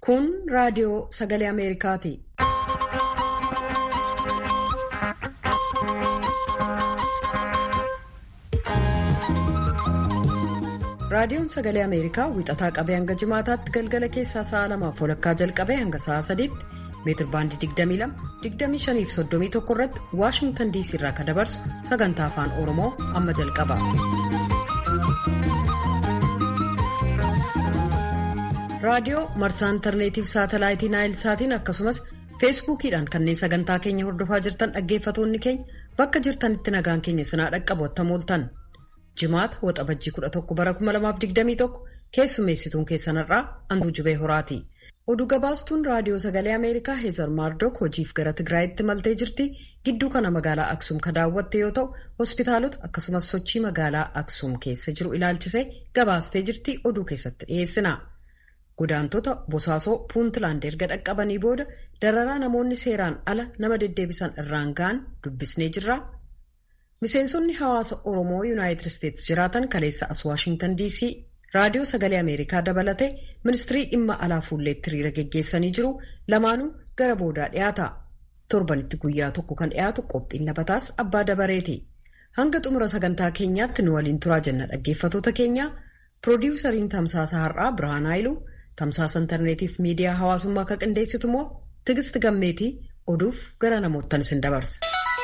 Kun raadiyoo sagalee Ameerikaati. Raadiyoon sagalee Ameerikaa wixataa qabee hanga jimaataatti galgala keessaa sa'a lamaaf walakkaa jalqabee hanga sa'a sadiitti meetir baandii 22 25 irratti Waashingtan diisii irraa kan dabarsu sagantaa afaan Oromoo amma jalqaba. Raadiyoo marsaa intarneetiif saatalaayitii Naayilsaatiin akkasumas feesbuukiidhaan kanneen sagantaa keenya hordofaa jirtan dhaggeeffatoonni keenya bakka jirtanitti nagaan keenya sinaa dhaqqabu attamooltan. Jimaata waxabajjii 11 bara 2021 keessummeessituun keessanarraa Antuu Jubee Horaati. Oduu gabaastuun raadiyoo sagalee Ameerikaa Heezar Maardook hojiif gara Tigraayitti maltee jirti. Gidduu kana magaalaa Aksuum ka daawwatte yoo ta'u, hospitaalota akkasumas sochii magaalaa Aksuum keessa jiru ilaalchisee gabaastee jirti oduu keessatti dhiyeessina. Godaantota Bosaasoo Puuntland erga dhaqqabanii booda dararaa namoonni seeraan ala nama deddeebisan irraan ga'an dubbisnee jirra. Miseensonni hawaasa Oromoo Yuunaayitid Isteetsi jiraatan kaleessa as Waashingtan DC raadiyoo sagalee Ameerikaa dabalatee ministirii dhimma alaa fuulleetti hiriira geggeessanii jiru lamaanuu gara boodaa dhiyaata. Torbanitti guyyaa tokko kan dhiyaatu qophiin labataas abbaa dabareeti. Hanga xumura sagantaa keenyaatti nu waliin turaa jenna dhaggeeffatoota keenya. Piroodiwusariin tamsaasa har'aa Birhaan Haayiluu tamsaasa intarneetiif miidiyaa hawaasummaa akka qindeessitu immoo Tigisti Gammeetii oduuf gara namoottan isin dabarsa.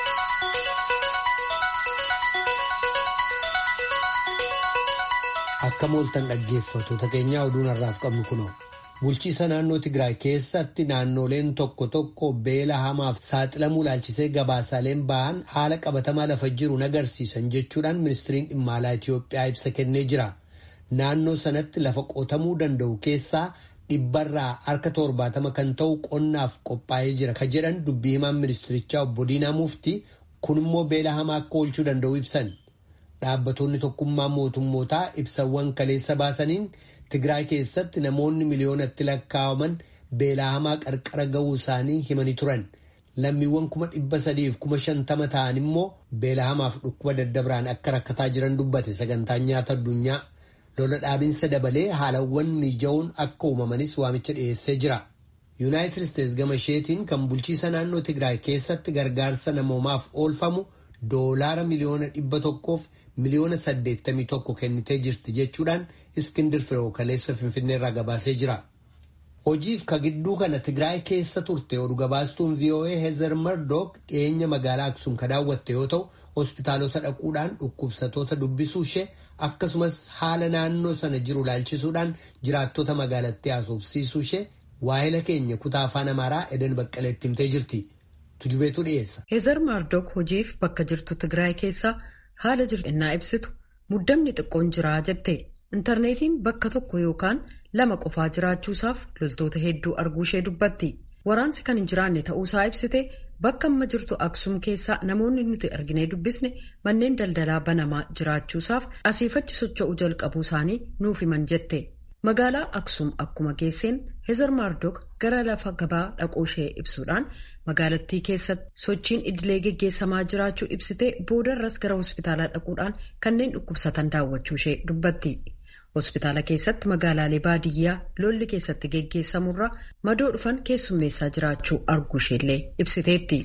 Akka mooltan dhaggeeffatoota keenyaa oduun har'aaf qabnu kunoo bulchiisa naannoo Tigraay keessatti naannoleen tokko tokko beela hamaaf saaxilamuu ilaalchisee gabaasaaleen ba'an haala qabatamaa lafa jiru agarsiisan jechuudhaan ministiriin dhimma alaa Itoophiyaa ibsa kennee jira. Naannoo sanatti lafa qotamuu danda'u keessaa dhibbarraa harka torbaatama kan ta'u qonnaaf qophaa'ee jira ka jedhan dubbii himaan ministirichaa obbo Diinaa Mufti kun immoo beela hamaa akka oolchuu danda'u ibsan. Dhaabbattoonni tokkummaa mootummootaa ibsawwan kaleessa baasaniin Tigraay keessatti namoonni miliyoonatti lakkaa'aman beelaa hamaa qarqara ga'uu isaanii himanii turan. Lammiiwwan kuma dhibba sadiif kuma shantama ta'an immoo beelaa hamaaf dhukkuba daddabiraan akka rakkataa jiran dubbate sagantaan nyaata addunyaa. Lola dhaabinsa dabalee haalawwan mijaa'uun akka uumamanis waamicha dhiyeessee jira. Yuunaayitid Isteetsi gama isheetiin kan bulchiisa naannoo Tigraay keessatti gargaarsa namoomaaf oolfamu. Doolaara miliyoona dhibba tokkoof miliyoona saddeettamii tokko kennitee jirti jechuudhaan Iskindir Firoo kaleessa Finfinneerraa gabaasee jira. Hojiif ka gidduu kana Tigraay keessa turte oduu gabaastuun VOA Heezer Mardook dhiyeenya magaalaa Aksuum ka daawwatte yoo ta'u hospitaalota dhaquudhaan dhukkubsatoota dubbisuu ishee akkasumas haala naannoo sana jiru ilaalchisuudhaan jiraattota magaalattii haasofsiisuu ishee waahila keenya kutaa afaan Amaaraa Eden Baqqaleetti himtee jirti. Tujubeetu dhiyeessa. Heezar Maardook hojiif bakka jirtu Tigraay keessa haala jirtu innaa ibsitu muddamni xiqqoon jiraa jette intarneetiin bakka tokko yookaan lama qofaa jiraachuusaaf loltoota hedduu arguu ishee dubbatti. Waraansi kan hin jiraanne ta'uusaa ibsite bakka amma jirtu Aksuum keessaa namoonni nuti arginee dubbisne manneen daldalaa banamaa jiraachuusaaf asiifachi socho'uu jalqabuu isaanii nuuf himan jette. Magaalaa Aksuum akkuma geesseen Heezar Maardook gara lafa gabaa dhaquu ishee ibsuudhaan magaalattii keessatti sochiin idilee geggeessamaa jiraachuu ibsitee boodarras gara hospitaalaa dhaquudhaan kanneen dhukkubsatan daawwachuu ishee dubbatti. Hospitaala keessatti magaalaalee baadiyyaa lolli keessatti geggeessamurra madoo dhufan keessummeessaa jiraachuu arguu isheellee ibsiteetti.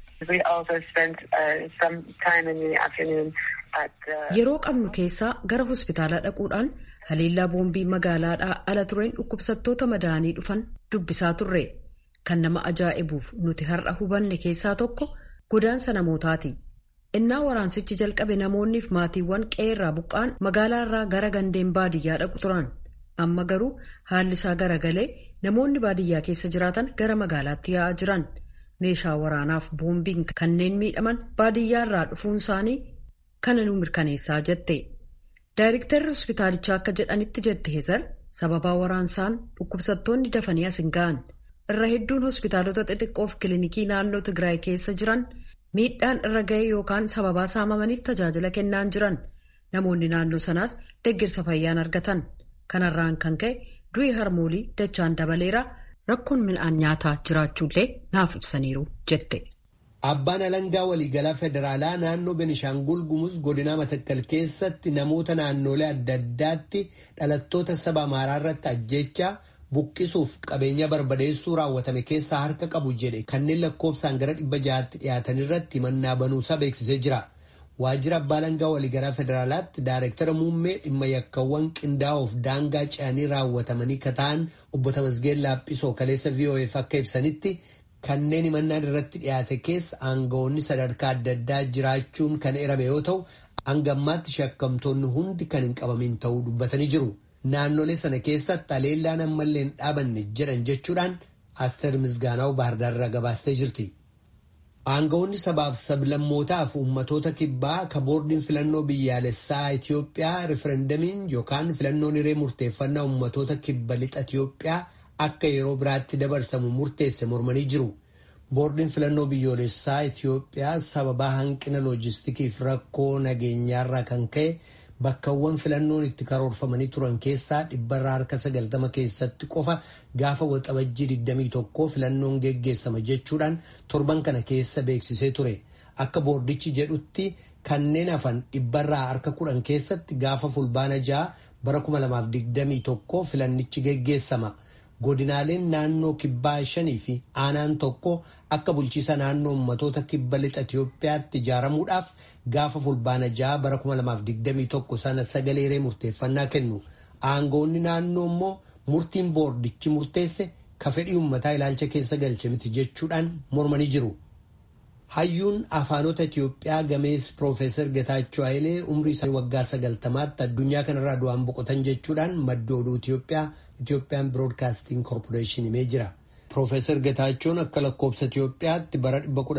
Yeroo qabnu keessaa gara hospitaalaa dhaquudhaan haleellaa boombii magaalaadhaa ala tureen dhukkubsattoota madaanii dhufan dubbisaa turre. Kan nama ajaa'ibuuf nuti har'a hubanne keessaa tokko godaansa namootaati. Innaa waraansichi jalqabe namoonniif maatiiwwan qeerraa buqqaan magaalaarraa gara gandeen baadiyyaa dhaqu turan. Amma garuu haalli isaa garagalee namoonni baadiyyaa keessa jiraatan gara magaalaatti yaa'aa jiran. Meeshaa waraanaaf boombiin kanneen miidhaman baadiyyaarraa dhufuun isaanii kana nu mirkaneessaa jette. Daayirektarri hospitaalichaa akka jedhanitti jette Heezar sababaa waraansaan dhukkubsattoonni dafanii as hin ga'an. Irra hedduun hospitaalota xixiqqoof kilinikii naannoo Tigraay keessa jiran miidhaan irra ga'e yookaan sababaa saamamaniif tajaajila kennaan jiran. Namoonni naannoo sanaas deeggarsa fayyaan argatan. Kanarraan kan ka'e du'i harmoolii dachaan dabaleera rakkoon midhaan nyaataa jiraachuullee naaf ibsaniiru jette. Abbaan alangaa waliigalaa federaalaa naannoo Benishaangul Gumuz godina Matakkal keessatti namoota naannolee adda addaatti dhalattoota saba Amaaraa irratti ajjechaa buqqisuuf qabeenya barbadeessuu raawwatame keessaa harka qabu jedhe kanneen lakkoofsaan gara dhibba ja'aatti dhiyaatan irratti himannaa banuusaa beeksisee jira. Waajjira abbaa alangaa waliigalaa federaalaatti daayireektara muummee dhimma yakkawwan qindaa'oof daangaa ce'anii raawwatamanii kata'an obbo Tamasgeen Laaphisoo kaleessa VOF akka ibsanitti kanneen himannaan irratti dhiyaate keessa aangawoonni sadarkaa adda addaa jiraachuun kan eerame yoo ta'u hanga ammaatti shakkamtoonni hundi kan hin qabamin ta'uu dubbatanii jiru. Naannolee sana keessatti haleellaan ammallee hin dhaabanne jedhan jechuudhaan Asteer Misgaanaa'u Baahirdaarraa gabaastee jirti. Aangawoonni sabaaf sablammootaaf uummatoota kibbaa ka boordiin filannoo biyyaalessaa Itoophiyaa riferendamiin yookaan filannoon hiree murteeffannaa uummatoota kibba lixa Itoophiyaa akka yeroo biraatti dabarsamu murteesse mormanii jiru. Boordiin filannoo biyyoolessaa Itoophiyaa sababaa hanqina loojistikiif rakkoo nageenyaarraa kan ka'e bakkawwan filannoon itti karoorfamanii turan keessaa dhibbarraa harka sagaltama keessatti qofa gaafa waxabajjii 21 filannoon geggeessama jechuudhaan torban kana keessa beeksisee ture. Akka boordichi jedhutti kanneen hafan dhibbarraa harka kudhan keessatti gaafa fulbaana ja'a bara 2021 filannichi geggeessama. Godinaaleen naannoo kibbaa shanii fi aanaan tokko akka bulchiisa naannoo ummatoota kibba lixa Itoophiyaatti ijaaramuudhaaf gaafa fulbaana ja'a bara 2021 sana sagalee hiree murteeffannaa kennu. Aangoonni naannoo immoo murtiin boordichi murteesse ka fedhii uummataa ilaalcha keessa galche miti jechuudhaan mormanii jiru. Hayyuun afaanota Itoophiyaa gamees Piroofeesar Getaachoo Hayilee umrii isaanii waggaa sagaltamaatti addunyaa kanarraa du'aan boqotan jechuudhaan madda oduu Itoophiyaa Itoophiyaan Biroodkaastiin Korporeeshin himee jira. Piroofeesar Getaachoon akka lakkoobsa Itoophiyaatti bara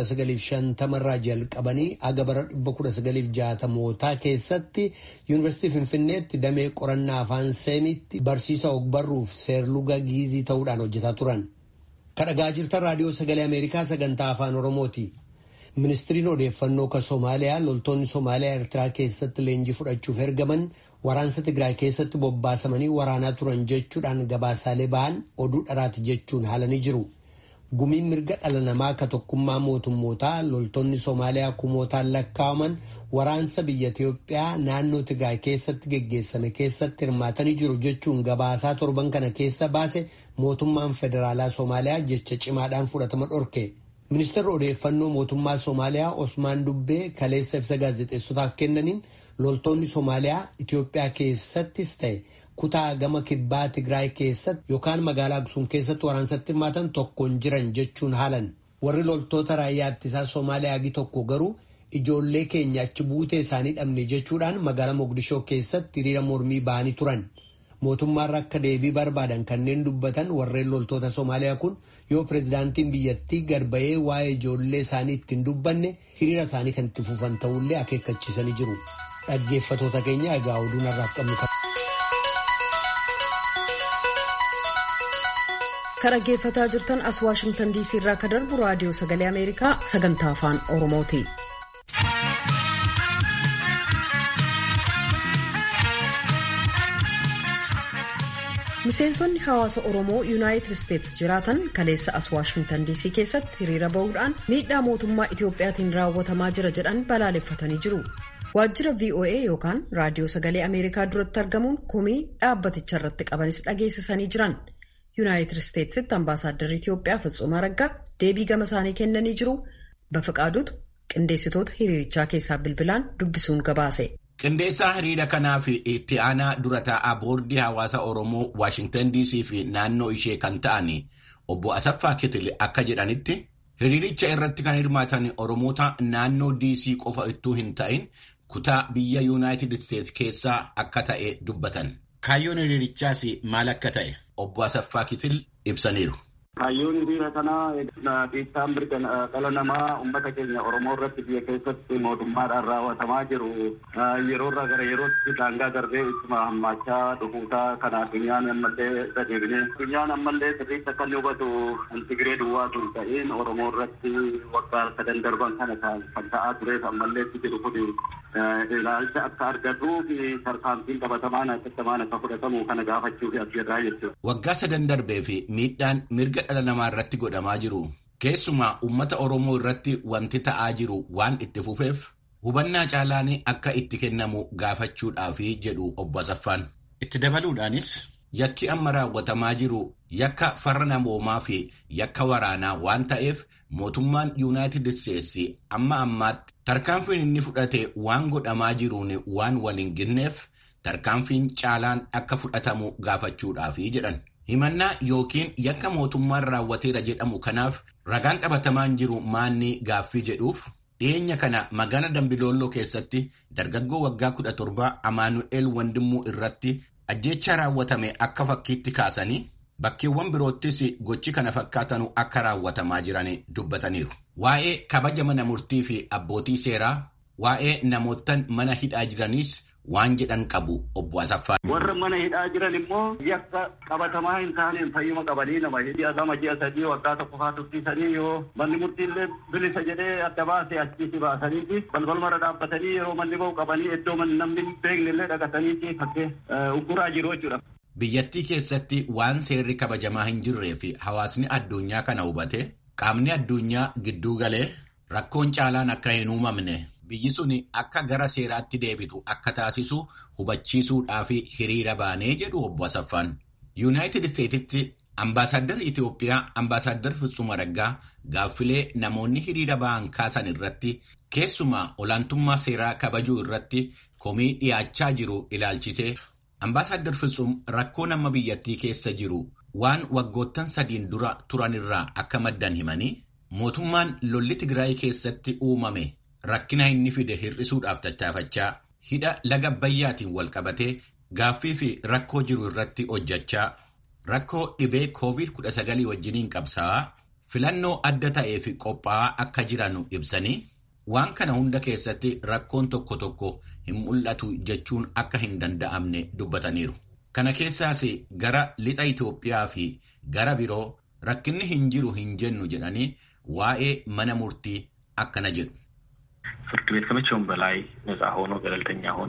1950 irraa jalqabanii aga bara 1960mootaa keessatti Yuunivarsiitii Finfinneetti damee qorannaa afaan seemiitti barsiisa ogbarruuf seerluga giizii ta'uudhaan hojjetaa turan. Kadhagaa jirtan raadiyoo sagalee Ameerikaa sagantaa afaan Oromooti. Ministiriin odeeffannoo kan Somaaliyaa loltoonni Somaaliyaa Eertiraa keessatti leenjii fudhachuuf ergaman waraansa Tigraay keessatti bobbaasamanii waraanaa turan jechuudhaan gabaasaalee ba'an oduu dharaati jechuun haalanii jiru. Gumiin mirga dhala namaa ka tokkummaa mootummootaa loltoonni Somaaliyaa kumootaan lakkaa'aman waraansa biyya Itoophiyaa naannoo Tigraay keessatti geggeessame keessatti hirmaatanii jiru jechuun gabaasaa torban kana keessa baase mootummaan federaalaa Somaaliyaa jecha cimaadhaan fudhatama dhorke. Ministeerri odeeffannoo mootummaa Somaaliyaa Osmaan Dubbee kaleessa ibsa gaazexeessotaaf kennaniin loltoonni Somaaliyaa Itoophiyaa keessattis ta'e kutaa gama kibbaa Tigraay keessatti yookaan magaalaa Aksuum keessatti waraansatti hirmaatan tokkoon jiran jechuun haalan. Warri loltoota raayyaa ittisaa Somaaliyaa agi tokko garuu ijoollee keenya achi buutee isaanii dhabne jechuudhaan magaalaa Mogadishoo keessatti hiriira mormii ba'anii turan. Mootummaarra akka deebii barbaadan kanneen dubbatan warreen loltoota Somaaliyaa kun yoo pirezidaantiin biyyattii gad ba'ee waa'ee ijoollee isaanii ittiin dubbanne hiriira isaanii kan itti fufan ta'ullee akeekkachiisanii jiru. Dhaggeeffatoota keenya egaa oduun har'aaf qabnu qaba. Kan dhaggeeffataa jirtan as Waashingtan DC irraa kan darbu raadiyoo sagalee Ameerikaa sagantaa afaan Oromooti. Miseensonni hawaasa Oromoo Yuunaayitid Isteetsi jiraatan kaleessa as Waashingtan DC keessatti hiriira bahuudhaan miidhaa mootummaa Itiyoophiyaatiin raawwatamaa jira jedhan balaaleffatanii jiru. Waajjira VOA yookaan raadiyoo sagalee Ameerikaa duratti argamuun komii dhaabbaticha irratti qabanis dhageessisanii jiran. Yuunaayitid Isteetsitti ambaasaadarri Itiyoophiyaa Fitsumaa Raggaa deebii gama isaanii kennanii jiru. Bafaqaaduutu qindeessitoota hiriirichaa keessaa bilbilaan dubbisuun gabaase. Qindeessaa hiriira kanaa fi itti aanaa dura taa'aa boordii hawaasa Oromoo Waashingtan DC fi naannoo ishee kan ta'an obbo Asaffaa Kitil akka jedhanitti hiriiricha irratti kan hirmaatan Oromoota naannoo DC qofa ittuu hin ta'in kutaa biyya Yuunaayitid Isteets keessaa akka ta'e dubbatan. Kaayyoon hiriirichaas maal akka ta'e obbo Asaffaa Kitil ibsaniiru. Kaayyoon hiriira kanaa dhiibbaan mirga dhala namaa uummata keenya Oromoo irratti biyya keessatti mootummaadhaan raawwatamaa jiru yeroo irraa gara yerootti daangaa darbee ittuma hammaachaa dhufuusaa kan addunyaan ammallee gadeebine. Addunyaan ammallee sirriitti akka inni hubatu Tigiree duwwaatu hin ta'in Oromoo irratti waggaa sadan darban kana kan ta'aa tureef ammallee itti jiru kun ilaalcha akka argatuu fi tarkaanfiin qabatamaan hatattamaan akka fudhatamu kana gaafachuuf as jirraa jechuudha. Waggaa sadan darbee fi miidhaan mirga dhala namaa irratti godhamaa jiru. Keessumaa uummata Oromoo irratti wanti ta'aa jiru waan itti fufeef hubannaa caalaan akka itti kennamu gaafachuudhaaf jedhu obbo Asaffaan. Itti dabaluudhaanis yakki amma raawwatamaa jiru yakka farra namoomaa fi yakka waraanaa waan ta'eef mootummaan yuunaayitid isteetsi amma ammaatti tarkaanfiin inni fudhate waan godhamaa jiruun waan wal hin ginneef tarkaanfiin caalaan akka fudhatamu gaafachuudhaafi jedhan. himannaa yookiin yakka mootummaan raawwateera jedhamu kanaaf ragaan qabatamaan jiru maanni gaaffii jedhuuf dhiyeenya kana magaalaa dambilooloo keessatti dargaggoo waggaa kudha torba amaanu'eel wandimmuu irratti ajjeechaa raawwatame akka fakkiitti kaasanii bakkeewwan biroottis gochi kana fakkaatanu akka raawwatamaa jiran dubbataniiru. Waa'ee kabaja mana murtii fi abbootii seeraa waa'ee namootan mana hidhaa jiraniis waan jedhan qabu obbo Asaffaa. Warra mana hidhaa jiran immoo yakka qabatamaa hin taaneen fayyuma qabanii nama ji'a lama ji'a sadii waggaa tokko faa tursiisanii yoo manni murtiillee bilisa jedhee adda baasee achiisi baasaniiti balbalmarra dhaabbatanii yeroo manni ba'u qabanii iddoo namni hin beekne illee dhaqataniiti fakkee ugguraa jiru jechuudha. Biyyattii keessatti waan seerri kabajamaa hin jirree fi hawaasni addunyaa kana hubate qaamni addunyaa gidduu galee rakkoon caalaan akka hin uumamne biyyi sun akka gara seeraatti deebitu akka taasisu hubachiisuudhaaf hiriira baanee jedhu obbo Asaffaan. Yuunaayitid Isteetitti ambaasaaddarri Itoophiyaa ambaasaaddarri Fitsum Araggaa gaaffilee namoonni hiriira ba'an kaasan irratti keessumaa olaantummaa seeraa kabajuu irratti komii dhiyaachaa jiru ilaalchisee ambaasaaddarri Fitsum rakkoo nama biyyattii keessa jiru waan waggoottan sadiin dura turanirraa akka maddan himanii mootummaan lolli Tigraay keessatti uumame. Rakkina inni fide hir'isuudhaaf tattaafachaa hidha laga bayyaatiin wal qabatee gaaffii fi rakkoo jiru irratti hojjechaa rakkoo dhibee COVID-19 wajjiniin qabsaa'aa filannoo adda ta'ee fi qophaa'aa akka jiran ibsanii waan kana hunda keessatti rakkoon tokko tokko hin mul'atu jechuun akka hin danda'amne dubbataniiru. Kana keessaas gara lixa Itoophiyaa fi gara biroo rakkinni hin jiru hin jennu jedhanii waa'ee mana murtii akkana jedhu. ፍርድ ቤት ከመቼውም በላይ ነጻ ሆኖ ገለልተኛ ሆኖ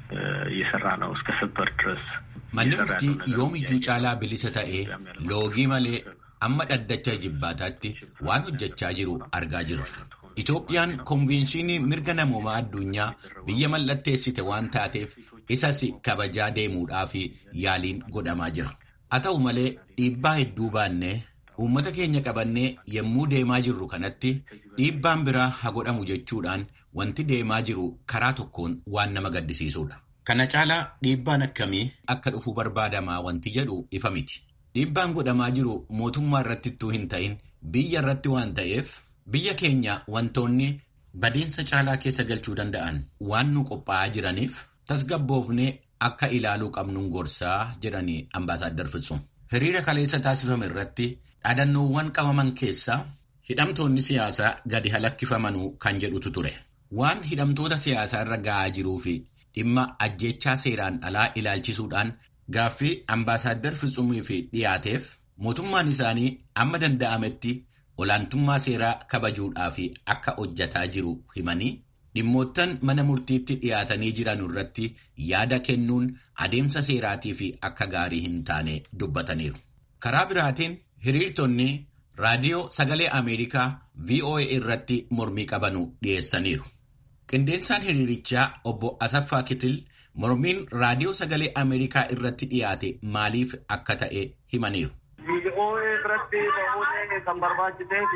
እየሰራ ነው እስከ ሰበር ድረስ manni murtii yoomiyyuu caalaa bilisa ta'ee loogii malee amma dhaddacha jibbaataatti waan hojjechaa jiru argaa jirra. Itoophiyaan konvenshinii mirga namoomaa addunyaa biyya mallatteessite waan taateef isas kabajaa deemuudhaaf yaaliin godhamaa jira. Haa ta'u malee dhiibbaa hedduu baannee uummata keenya qabannee yommuu deemaa jirru kanatti dhiibbaan biraa haa godhamu jechuudhaan wanti deemaa jiru karaa tokkoon waan nama gaddisiisudha. Kana caalaa dhiibbaan akkamii akka dhufu barbaadamaa wanti jedhu ifa miti. Dhiibbaan godhamaa jiru mootummaa irratti ittuu hin ta'in biyya irratti waan ta'eef biyya keenya wantoonni badiinsa caalaa keessa galchuu danda'an waan nu qophaa'aa jiraniif tasgabboofnee akka ilaaluu qabnuun gorsaa jedhanii ambaasaadar Fitsum. Hiriira kaleessa taasifame irratti dhaadannoowwan qabaman keessaa hidhamtoonni siyaasaa gadi halakkifamanuu kan jedhutu ture. Waan hidhamtoota siyaasaa irra ga'aa jiruu fi dhimma ajjechaa seeraan alaa ilaalchisuudhaan gaaffii ambaasaadar Fitsumii fi dhiyaateef mootummaan isaanii amma danda'ametti olaantummaa seeraa kabajuudhaaf akka hojjataa jiru himanii dhimmoottan mana murtiitti dhiyaatanii jiran irratti yaada kennuun adeemsa seeraatii fi akka gaarii hin taane dubbataniiru. Karaa biraatiin hiriirtonni raadiyoo sagalee Ameerikaa VOA irratti mormii qabanu dhiyeessaniiru. Qindeensaan hiriirichaa obbo Asaffaa Kitil mormiin raadiyoo sagalee Ameerikaa irratti dhiyaate maaliif akka ta'e himaniiru. VOA irratti ba'uun kan barbaachiseef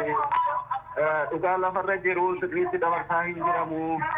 dhugaa lafarra jiru sirriitti dabarsaa hin jiramu.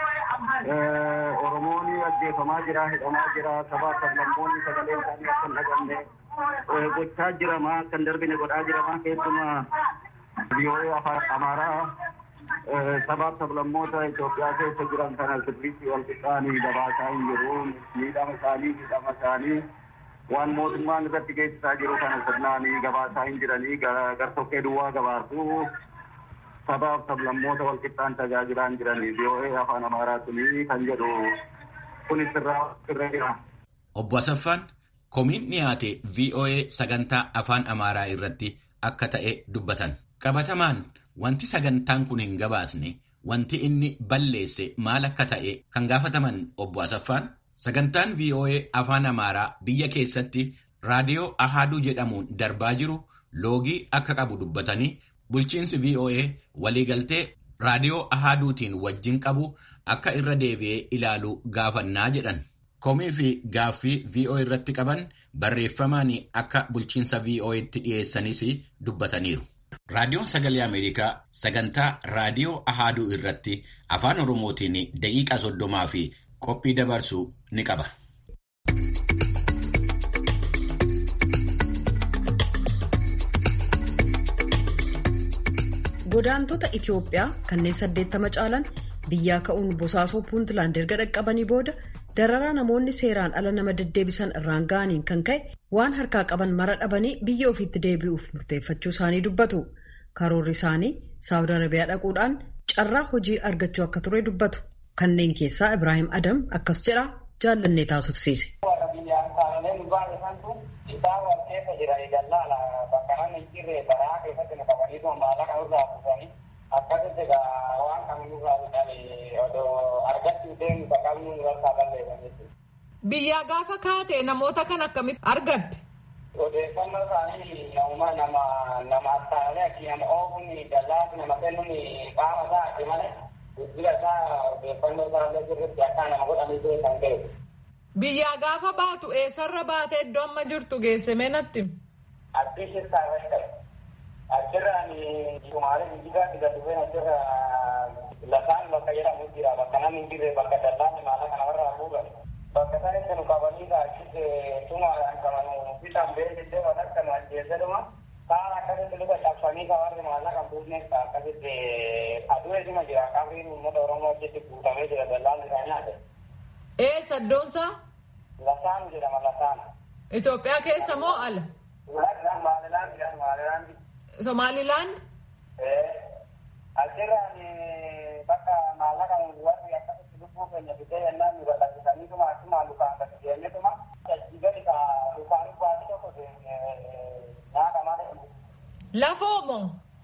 Oromoon ajjeefamaa jira, hidhamaa jira, sabaa sablammoonni sagalee isaanii akka hin dhagamne gochaa jirama, akka hin darbine godhaa jirama keessumaa VOA afaan Amaaraa sabaaf sablammoota Itoophiyaa keessa jiran kana sirriitti wal qixxaanii dabaasaa hin jiru. Miidhama isaanii, miidhama isaanii waan mootummaan irratti geessisaa jiru kana sirnaan gabaasaa hin jiranii gartokkee duwwaa gabaasuu sabaaf sablammoota wal qixxaan tajaajilaa hin jiranii VOA afaan Amaaraa tuni kan jedhu kun sirraa irra jira. Obbo Asaffaan komiin dhiyaate VOA sagantaa afaan Amaaraa irratti akka ta'e dubbatan. Qabatamaan wanti sagantaan kun hin gabaasne wanti inni balleesse maal akka ta'e kan gaafataman obbo Asaffaan sagantaan VOA afaan Amaaraa biyya keessatti raadiyoo Ahaaduu jedhamuun darbaa jiru loogii akka qabu dubbatanii bulchiinsi VOA waliigaltee raadiyoo Ahaaduutiin wajjin qabu akka irra deebi'ee ilaalu gaafannaa jedhan. komii fi gaaffii VOA irratti qaban barreeffamaan akka bulchiinsa VOA'tti dhiyeessanis dubbataniiru. Raadiyoon Sagalee Ameerikaa sagantaa Raadiyoo Ahaaduu irratti afaan Oromootiin daqiiqaa soddomaa fi qophii dabarsu ni qaba. Godaantota Itoophiyaa kanneen saddeettama caalan biyyaa ka'uun bosaasoo puuntland erga dhaqqabanii booda dararaa namoonni seeraan ala nama deddeebisan irraan ga'aniin kan ka'e waan harkaa qaban mara dhabanii biyya ofiitti deebi'uuf murteeffachuu isaanii dubbatu. Karoorri isaanii Saawud Arabiyaa dhaquudhaan carraa hojii argachuu akka ture dubbatu. Kanneen keessaa Ibrahim Adam akkas jedha jaallannee taasifsiise. akkasitti waan kamiyyuu bitanii odoo argachuu deemu qabnu irraa balleessan Biyyaa gaafa kaate namoota kan akkamitti argatte? Odeeffannoo isaanii nama nama nama attaalee akki nama oofuun dallaatti nama kennuun qaama isaa ati malee guddina isaa odeeffannoo isaa sirriitti akka nama godhanii beekan ta'e. Biyyaa gaafa baatu eessarra baatee iddoo amma jirtu geesse meenatti? Addii shirtaa irratti ta'e. Achirraan Sumaalee jijjigaa gadi bu'een achirra lafaan bakka jedhamu jira bakka namni hin jirre bakka dallaan maala kana warra haguugan. Bakka sanitti nu qabanii achitti tumaadhaan qaban bitaan beeksisee waan akka nu ajjeesedhuma kaan akkasitti luka cabsanii ka warri maallaqa hin buufneef akkasitti aduu eesuma jira qabriin uummata Oromoo achitti guutamee jira dallaan isaa nyaate. Eessa iddoonsaa? Lasaan jedhama lasaan. Itoophiyaa keessa moo ala? Maalilaan jedhama maalilaan. Somaalilaand? Achirraan bakka maallaqa warri akkasitti lubbuu keenya bitee yennaan nu gadhiisaniituma achuma lukaan gadi deemnetuma achi gadi ka lukaan baasii tokko nyaata malee. Lafoomo?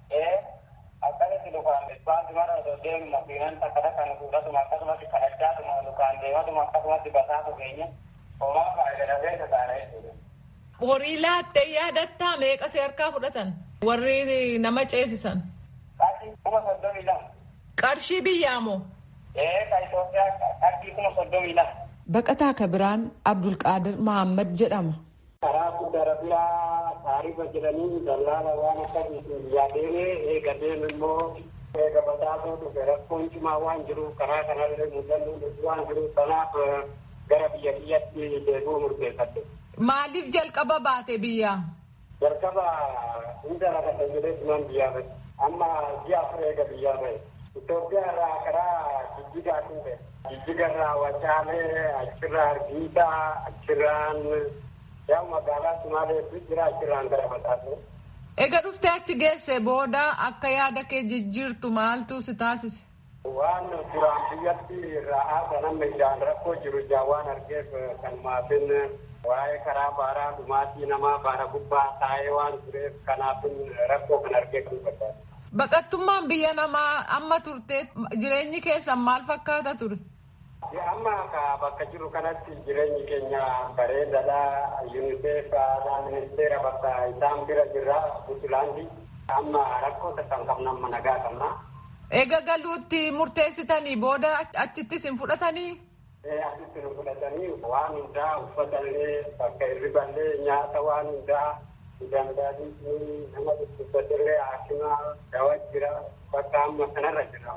Akkasitti lukaan baasii mara osoo deemu makiinaan takka takka nu fuudhatuma akkasumatti kadhachaatuma lukaan deematuma akkasumatti basaatu keenya homaa faayidadafeessa taana jechuudha. Horii laattee yaadattaa meeqa harkaa fudhatan? Warri nama ceesisan. Qarshii kuma soddomii lama. Qarshii biyyaa moo? Ee ka Itoophiyaa qarshii kuma soddomii lama. Baqataa Kabiraan Abdulqaadir Mahammad jedhama. Karaa guddaa rabiyaa taarifa jedhanii dallaala waan akkasiitiin yaadeemee eega deemu immoo eega basaasuu dhufe rakkoon cimaa waan jiruuf karaa kanallee mudannoo waan jiruuf kanaaf gara biyya biyyatti deebi'uu murteeffadde. Maaliif jalqaba baate biyyaa? jalqaba hunda lafa jedhee siman biyyaa bahe amma ji'a afur eega biyyaa bahe Itoophiyaa irraa karaa jijjigaa dhufe jijjiga irraa wacaalee achirraa argiisaa achirraan yaa magaalaa sumaalee jira achirraan gara basaasuu. Eega dhuftee achi geesse booda akka yaada kee jijjiirtu maaltu si taasise? Waan duraan biyyatti ra'aa sanamma ijaan rakkoo jiru ijaan waan argeef kan maatiin waa'ee karaa baaraa dhumaatii namaa baara gubbaa taa'ee waan tureef kanaafin rakkoo kan argee kan barbaadu. Baqattummaan biyya namaa amma turte jireenyi keessan maal fakkaata ture? Amma bakka jiru kanatti jireenyi keenya bareedadha. UNICEF ministeera bakka isaan bira jirra Puntlaandi. Amma rakkoo takkan qabna amma nagaa qabna. Eega galuutti murteessitanii booda achittis hin fudhatanii? Asitti nu fudhatanii waan hundaa uffatallee bakka hirriballee nyaata waan hundaa danda'anii nama dhukkubsatillee haakima dawa jira bakka amma kanarra jira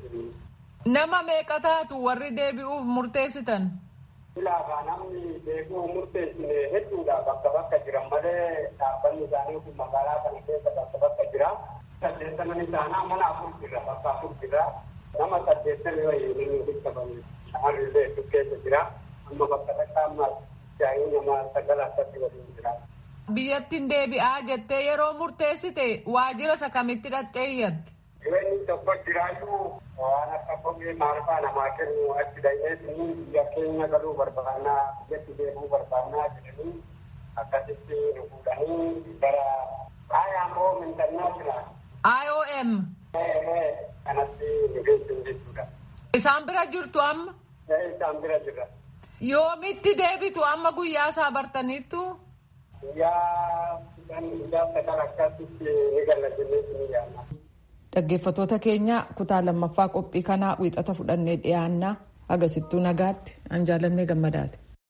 Nama meeqa taatu warri deebi'uuf murteessitan? Ilaafaa namni deebi'uu murteessine hedduudha bakka bakka jiran malee dhaabbanni isaanii kun magaalaa kana keessa bakka bakka jira. Saddeettaman isaanaa mana afur jira bakka afur jira. Nama saddeettami wayii inni hiikamanii shamarri illee hedduu keessa jira. Amma bakka takka amma jaayii nama sagal akkatti waliin jira. Biyyattiin deebi'aa jettee yeroo murteessite waajjira isa kamitti dhaqxee iyyatte? Jireenyi tokko jiraayyuu waan akka kophee maalfaa namaa kennu achi dhaqeetii biyya keenya galuu barbaannaa biyyatti deemuu barbaannaa jedhanii akkasitti nu fuudhanii gara IMO international. IOM. Kanatti nu geessu jechuudha. Isaan bira jirtu amma? Isaan bira jirra. Yoomitti deebitu amma guyyaa isaa bartaniittu? Guyyaa guyyaa sagal akkasitti ni galla jennee ni yaadna. Dhaggeeffattoota keenya kutaa lammaffaa qophii kanaa wiixata fudhannee dhiyaannaa agasittuu nagaatti an jaalannee gammadaati.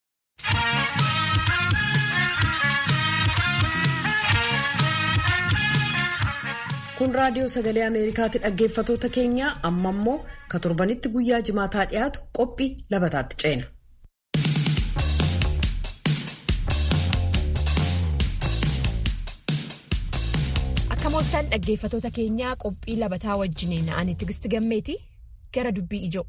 kun raadiyoo sagalee ameerikaatti dhaggeeffatoota keenya amma immoo ka torbanitti guyyaa jimaataa dhiyaatu qophii labataatti ceena. akka mooltaan dhaggeeffatoota keenyaa qophii labataa wajjiniin ani tigisti gammeeti gara dubbii ijoo.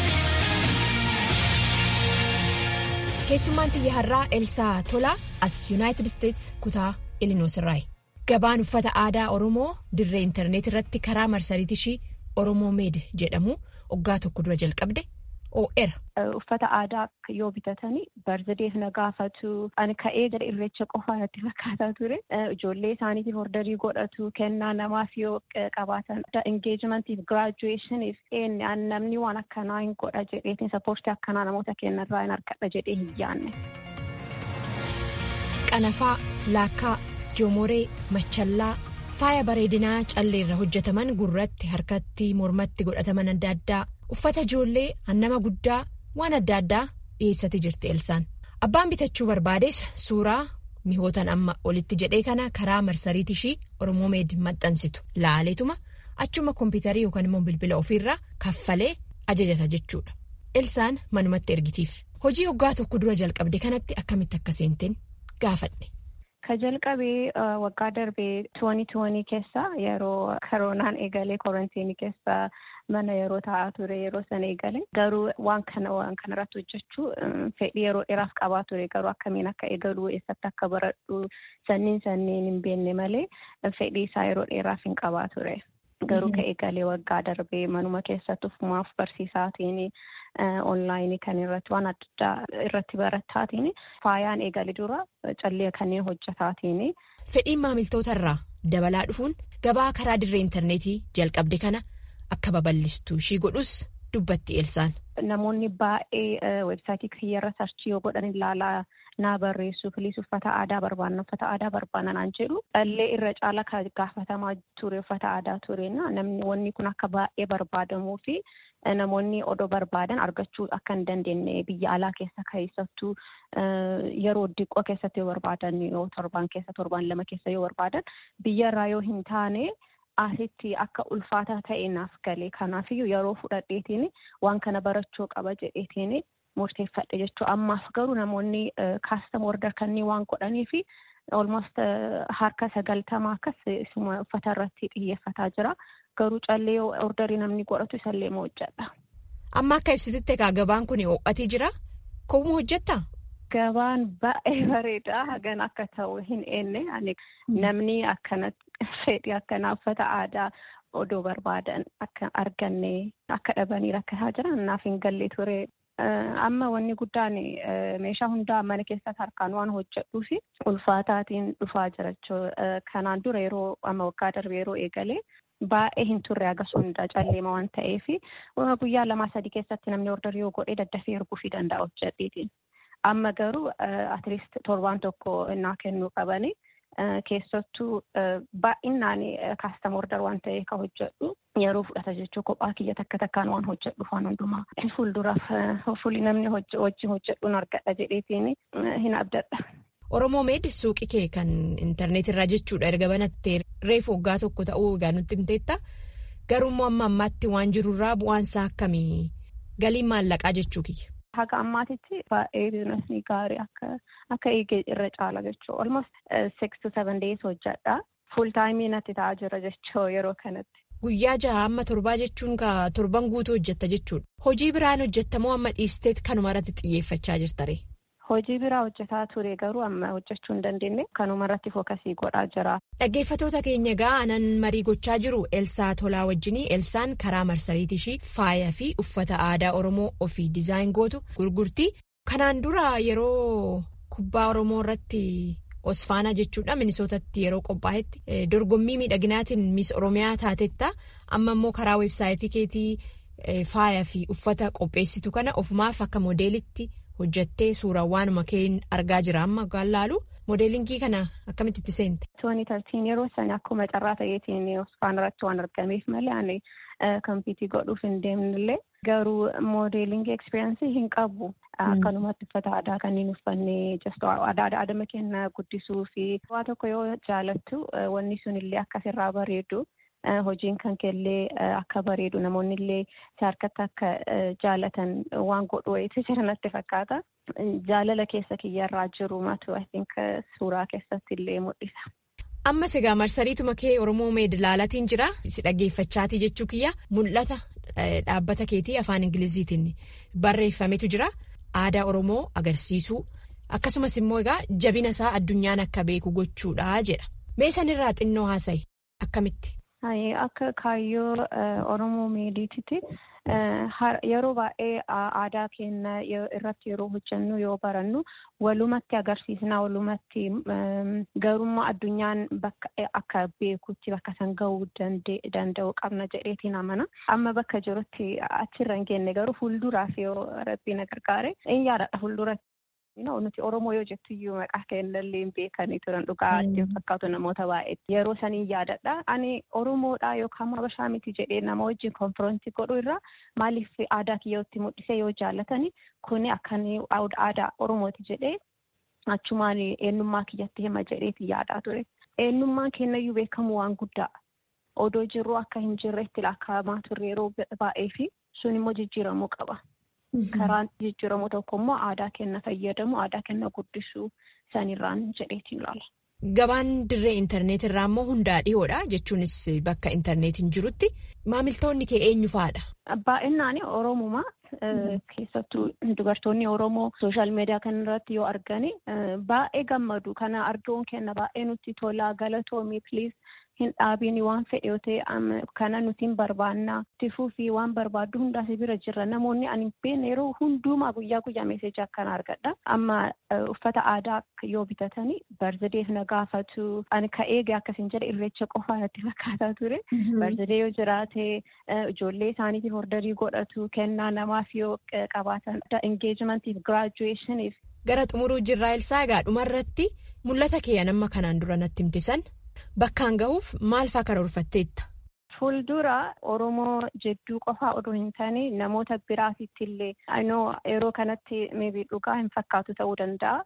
keessummaan xiyya har'aa elsaa tolaa as yuunaayitid isteetsi kutaa ilinoos irraayi. gabaan uffata aadaa oromoo dirree intarneet irratti karaa marsariitii ishii oromoo meed jedhamu waggaa tokko dura jalqabde oo'era. uffata aadaa yoo bitatanii barzadeef na gaafatu ani ka'ee gara irreecha qofaa natti fakkaataa ture ijoollee isaaniitiif ordarii godhatu kennaa namaaf yoo qabaatan engeejimentiif giraajuweeshiniif namni waan akkanaa hin godha jedheetiin sappoortii akkanaa namoota kennarraa hin argadha jedhee hin yaanne. qanafaa laakkaa. joomoree machallaa faaya bareedinaa calleerra hojjetaman gurratti harkatti mormatti godhataman adda addaa uffata ijoollee hannama guddaa waan adda addaa dhiyeessatti jirti elsaan abbaan bitachuu barbaades suuraa mihootan amma olitti jedhee kana karaa marsariitii ishii oromoo meed maxxansitu laaleetuma achuma kompiitarii yookaan immoo bilbila ofiirraa kaffalee ajajata jechuudha elsaan manumatti ergitiif hojii waggaa tokko dura jalqabde kanatti akkamitti akka seenteen gaafadhe. Ka jalqabee waggaa darbee tuwanii tuwanii keessa yeroo koronaan eegalee korontiinii keessa mana yeroo taa'aa ture yeroo sana eegale garuu waan kana waan kanarratti hojjechuu fedhii yeroo dheeraaf qabaa ture garuu akkamiin akka eegaluu eessatti akka baradhu sanniin sanniin hin beekne malee fedhii isaa yeroo dheeraaf hin qabaa ture. Garuu ka eegalee waggaa darbee manuma keessatti ufumaaf barsiisaatiin onlaayinii kan irratti waan adda addaa irratti barattaatiin faayaan eegale dura callee kanneen hojjetaatiin. Fedhiin maamiltoota irraa dabalaa dhufuun gabaa karaa dirree intarneetii jalqabde kana akka babal'istu ishii godhus dubbatti elsaan. Namoonni baay'ee weebsaayitii kiyyarra sarchii yoo godhan ilaalaa naa barreessu filiis uffata aadaa barbaanna uffata aadaa barbaanna naan jedhu dhallee irra caala kan gaafatamaa ture uffata aadaa tureena namni wanni kun akka baay'ee barbaadamuu fi namoonni odoo barbaadan argachuu akka hin dandeenye biyya alaa keessa keessattuu yeroo diqqoo keessatti yoo barbaadan yoo torban keessa torban lama keessa yoo barbaadan biyyarraa yoo hin taane asitti akka ulfaataa ta'e naaf galee kanaafiyyuu yeroo fudhadheetiin waan kana barachuu qaba jedheetiin murteeffadhe jechuudha. Ammaaf garuu namoonni kaastam order kanneen waan godhanii fi almost harka sagaltamaa akkas uffata irratti xiyyeeffataa jira. Garuu callee ordarii namni godhatu isallee moo hojjedha. Amma akka ibsititti egaa gabaan kun ho'atii jira. Koomuu hojjettaa? Gabaan baay'ee bareedaa hagan akka ta'u hin eenne namni akkana fedhii akkanaa uffata aadaa odoo barbaadan akka arganne akka dhabanii rakkataa jiran naaf hin galle ture. Amma wanni guddaan meeshaa hundaa mana keessatti harkaan waan hojjedhuu fi ulfaataatiin dhufaa jira jechuudha. Kanaan dura yeroo amma waggaa darbe yeroo eegalee baay'ee hin turre agas hundaa calleema waan ta'eef guyyaa lamaa sadii keessatti namni ordarii yoo godhee daddafee erguu fi danda'a hojjedheetiin. Amma garuu atleast torbaan tokko innaa kennuu qabanii. keessattuu baay'inaan kaastam ordar waan ta'eef kan hojjedhu yeroo fudhata jechuu kophaa kiyya takka takkaan waan hojjedhu waan hundumaa fuulduraaf fuuli namni wajjin hojjedhuun argadha jedheetiin hin abdadha. Oromoo meed suuqii kee kan intarneet irraa jechuudha erga banattee reefu waggaa tokko ta'uu egaa nutti himteetta garuu amma ammaatti waan jirurraa bu'aansaa akkamii galiin maallaqaa jechuu kiyya. Haga ammaatitti baay'ee biizinasni gaarii akka akka eegee irra caala jechuudha. Almost six to seven days hojjedha. Fuul taayimii natti ta'aa jira jechuudha yeroo kanatti. Guyyaa jaha amma torbaa jechuun ka torban guutuu hojjetta jechuudha. Hojii biraan hojjettamoo amma dhiisteet kanuma irratti xiyyeeffachaa jirtare? Hojii biraa hojjetaa ture garuu amma hojjechuu hin dandeenye kanuma irratti fookasii godhaa jira. Dhaggeeffatoota keenya egaa anan marii gochaa jiru Elsaa Tolaa wajjinii Elsaan karaa marsariitii ishii faaya fi uffata aadaa Oromoo ofii dizaayin gootu gurgurtii. Kanaan dura yeroo kubbaa Oromoo irratti Osfaanaa jechuudha Minisootatti yeroo qophaa'etti dorgommii miidhaginaatiin Miis Oromiyaa taatetta amma immoo karaa weebsaayitii keetii faaya fi uffata qopheessitu kana ofumaaf akka moodeelitti. hojjattee suuraa waanuma keen argaa jira amma gaallaalu moodeelingii kana akkamitti itti seente. Tooni tartiin yeroo sana akkuma carraa ta'eetiin Osfaan irratti waan argameef malee ani kompiitii godhuuf hin deemnillee garuu moodeelingii ekspiriyaansii hin qabu. Akkanumatti uffata aadaa kanneen uffannee aadaa adama keenya guddisuu fi waa tokko yoo jaalattu wanni sun illee akkasirraa bareedu hojiin kan keellee akka bareedu namoonni illee si harkatti akka jaalatan waan godhu wayiiti jiranatti fakkaata. Jaalala keessa kiyyarraa jiru matu I think suuraa keessatti illee mul'isa. Ammas egaa marsariituma kee Oromoo meedilaalatiin jira. Si dhaggeeffachaatii jechuu kiyya mul'ata dhaabbata keetii afaan Ingiliziitiin barreeffametu jira. Aadaa Oromoo agarsiisuu akkasumas immoo egaa jabina isaa addunyaan akka beeku gochuudha jedha. Mee sanirraa xinnoo haasa'i akkamitti? Akka kaayyoo Oromoo meediititti yeroo baay'ee aadaa keenya irratti yeroo hojjennu yoo barannu walumatti agarsiisna walumatti garummaa addunyaan bakka akka beekutti bakka san gahuu danda'u qabna jedheetiin amana. Amma bakka jirutti achirra hin geenye garuu fuulduraaf yoo rabbiin gargaare in yaadadha fuulduratti. nuti Oromoo yoo jettu iyyuu maqaa kennallee hin beekanii turan dhugaa ittiin fakkaatu namoota baay'eetti. Yeroo sanii yaadadha. Ani Oromoodha yookaan Habashaa miti jedhee nama wajjin konfiroonsii godhu irraa maaliif aadaa kiyyootti mul'isee yoo jaallatani kuni akkan aadaa Oromooti jedhee achumaan eenyummaa kiyyatti hima jedheeti yaadaa ture. Eenyummaan kennayyuu beekamu waan guddaa. Odoo jirru akka hin jirreetti lakkaa'amaa turre yeroo baay'ee fi sun immoo jijjiiramuu qaba. Karaan jijjiiramu tokko immoo aadaa kenna fayyadamu aadaa kenna guddisuu sanirraan jedheetiin ilaala. Gabaan dirree intarneetii irraa immoo hundaa dhiyoodha jechuunis bakka intarneetiin jirutti maamiltoonni kee eenyu fa'aadha? Baay'inaan Oromumaa keessattuu dubartoonni Oromoo sooshaal miidiyaa kan irratti yoo argani baay'ee gammadu kana arguun kenna baay'ee nutti tola galatoomii piliis hin dhaabiin waan fedhe yoo ta'e kana nuti hin barbaannaa tifuu fi waan barbaaddu hundaas bira jirra namoonni ani beekne yeroo hundumaa guyyaa guyyaa meeseejii akkana argadha amma uffata aadaa yoo bitatanii barzadeef na gaafatu ani ka eege akkasiin jedhe irreecha qofaa natti fakkaataa ture barzadee yoo jiraate ijoollee isaaniitiif ordarii godhatu kennaa namaaf yoo qabaatan engeejimentiif giraajuweeshiniif. Gara xumuruu jirraa ilsaa egaa dhumarratti mul'ata kee nama kanaan dura natti himtisan. Bakkaan gahuuf maal fa'aa karoorfatteetta? Fuuldura Oromoo jedduu qofaa odoo hin taane namoota biraatitti illee yeroo kanatti meebii dhugaa hin fakkaatu ta'uu danda'a.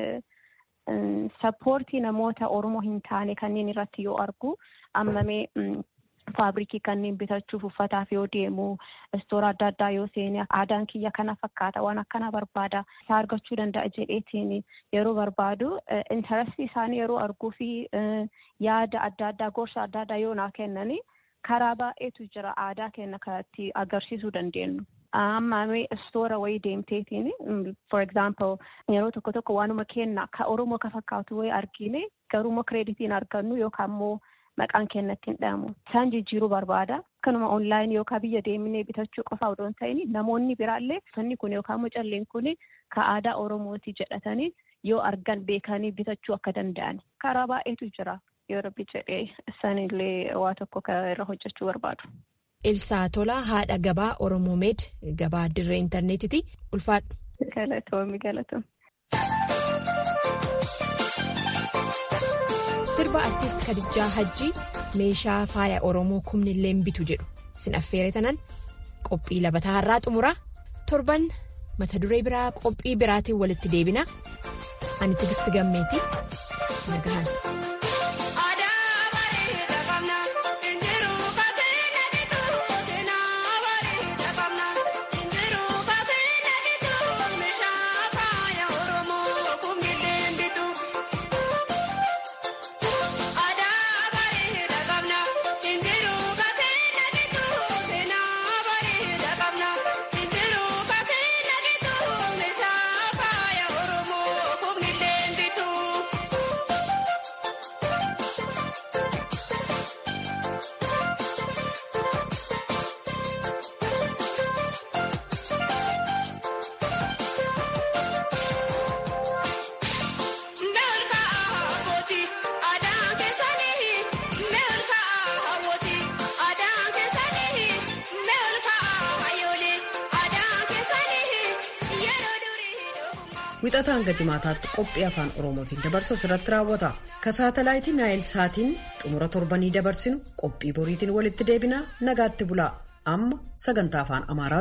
Sappoortii namoota Oromoo hin taane kanneen irratti yoo argu ammamee faabrikii kanneen bitachuuf uffataaf yoo deemu istoora adda addaa yoo seene aadaan kiyya kana fakkaata waan akkana barbaada isaa argachuu danda'a jedheetiin yeroo barbaadu intarastii isaanii yeroo arguu fi yaada adda addaa gorsa adda addaa yoo naa kennani karaa baay'eetu jira aadaa keenya kanatti agarsiisuu dandeenyu. Amma istoora wayii deemteetiin for example yeroo tokko tokko waanuma kenna ka Oromoo ka fakkaatu wayii argine garuummoo kireeditiin argannu yookaan immoo maqaan keenyatti hin dhahamu. Isaan jijjiiruu barbaada. Akkanuma onlaayinii yookaan biyya deemnee bitachuu qofa odoo hin ta'in namoonni biraallee uffanni kun yookaan immoo calleen kun ka aadaa Oromooti jedhatanii yoo argan beekanii bitachuu akka danda'an. Karaa baay'eetu jira. Yoo rabbi jedhee isaanillee waa tokko irra hojjechuu barbaadu. Ilsaa Tolaa haadha gabaa Oromoo Meed gabaa dirree intarneetiiti. Ulfaadhu. Galatoomi galatoom. Sirba artiist Kadijaa Hajjii meeshaa faaya Oromoo kumni illee bitu jedhu sin affeere tanan qophii labataa har'aa xumuraa torban mata duree biraa qophii biraatiin walitti deebina ani tigisti gammeeti nagahan. Wixata hanga jimaataatti qophii afaan Oromootiin dabarsu irratti raawwata. Ka saatalaayitii Naayil Saatiin xumura torbanii dabarsinu qophii boriitiin walitti deebinaa nagaatti bulaa. Amma sagantaa afaan Amaaraa